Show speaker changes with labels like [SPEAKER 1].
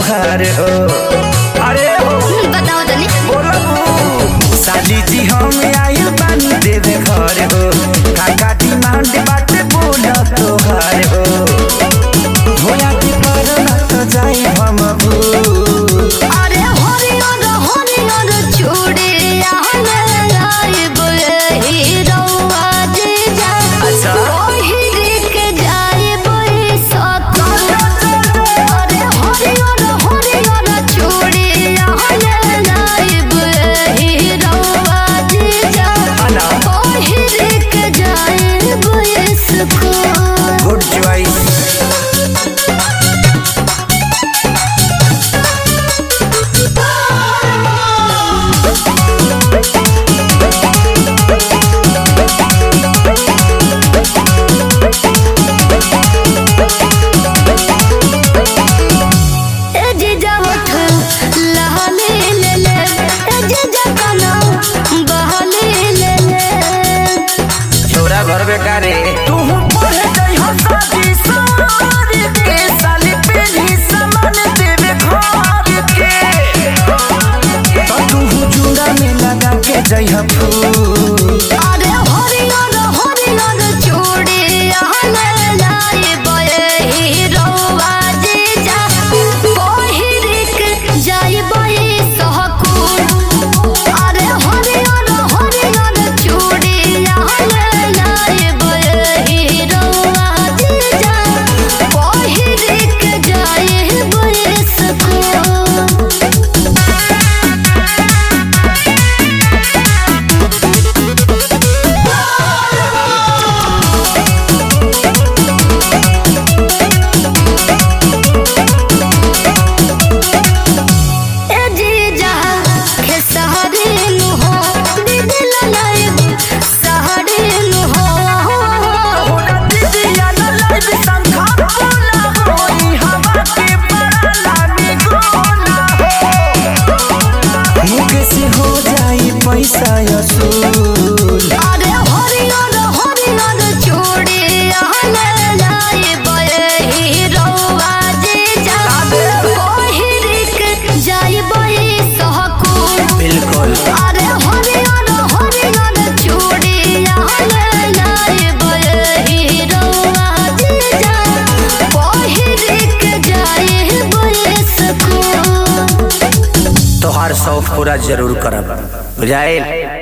[SPEAKER 1] तोहार हो अरे हो
[SPEAKER 2] बताओ तनी
[SPEAKER 1] बोलबू साली जी हम आइल बानी देवे घर हो काका डिमांड बाटे बोल तोहार हो होया की पर ना तो जाई हम भूल
[SPEAKER 2] अरे हरियर हरियर चूड़िया लाइब हीरोआ जीजा
[SPEAKER 1] अच्छा।
[SPEAKER 2] पहिर के जाइब सकल अरे हरियर हरियर चूड़िया लाइब हीरोआ जीजा
[SPEAKER 1] अना।
[SPEAKER 2] पहिर के जाइब सकल
[SPEAKER 1] गुड चॉइस
[SPEAKER 2] ए जीजा उठ लहले ले ले ए जीजा कना बहले ले ले
[SPEAKER 1] छोरा घर बेकारे तू पढ़े जाई हो शादी सारी के साली पीढ़ी समान देवे घर के तो तू जुड़ा में लगा के जाई हो फूल
[SPEAKER 2] अरे हरियर हरियर चूड़िया ले लाई बये हीरोआ जीजा पहिर के जाई बये सहकुल अरे हरियर हरियर चूड़िया ले लाई बये हीरोआ जीजा पहिर के जाई बये सहकुल ए जीजा के सहरी नु हो दीदी लाइब सहरी नु हो
[SPEAKER 1] होना दीदिया न लाइव संखा बोला होई हवा के बड़ा लामी गोना हो मुके से हो जाई पैसा असूल
[SPEAKER 2] अरे हरियर हरियर चूड़िया ले लाइब हीरोआ जीजा पहिर के जाइब सहकुल
[SPEAKER 1] बिल्कुल
[SPEAKER 2] अरे हरियर हरियर चूड़िया ले लाइब हीरोआ जीजा पहिर के जाइब सकूल
[SPEAKER 1] तोहार शौक पूरा जरूर करब बुझाइल